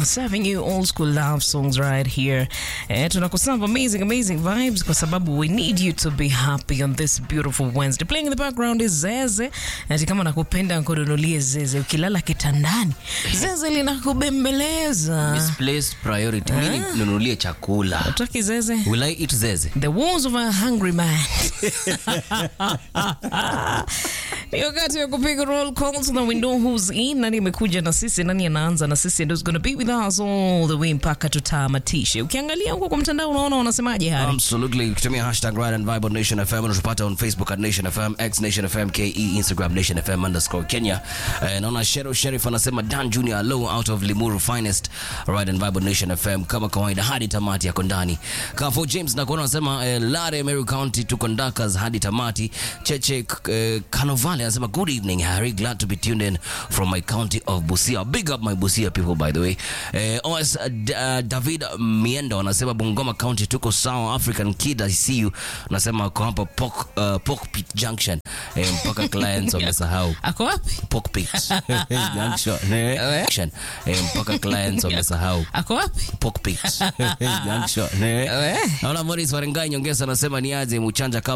serving you old school love songs right here. Eh, tunakuserve amazing, amazing vibes kwa sababu we need you to be happy on this beautiful Wednesday. Playing in the background is Zeze. Ati kama nakupenda nkununulie Zeze. Ukilala kitandani, Zeze linakubembeleza. Misplaced priority. Mimi nunulie chakula. Utaki Zeze? Will I eat zeze? The wounds of a hungry man. Ni wakati wa kupiga roll calls na we know who's in. Nani amekuja na sisi, nani anaanza na sisi, and who's gonna be with us all the way mpaka tutamatishe. Ukiangalia huko kwa mtandao unaona wanasemaje Hari? Absolutely. Kutumia hashtag Ride and Vibe on Nation FM. Unatupata on Facebook at Nation FM, X Nation FM, KE, Instagram Nation FM underscore Kenya. Eh, naona Shero Sheriff anasema Dan Junior low out of Limuru finest. Ride and Vibe on Nation FM kama kawaida hadi tamati yako ndani. Kafo James na kuona anasema eh, Lare Meru County tuko ndakas hadi tamati. Cheche eh, Kanovale anasema good evening Harry, glad to be tuned in from my county of Busia. Big up my Busia people by the way. Eh, OS uh, D- uh, David Miendo anasema Bungoma County tuko sawa. African Kid I see you anasema kwa hapa Pork, uh, Pork Pit Junction eh, mpaka clients wamesahau Ako wapi? Pork Pit Junction eh, junction. eh, mpaka clients wamesahau Ako wapi? Pork Pit Junction eh. Eh. Naona Morris Warengai nyongeza anasema ni aje Muchanja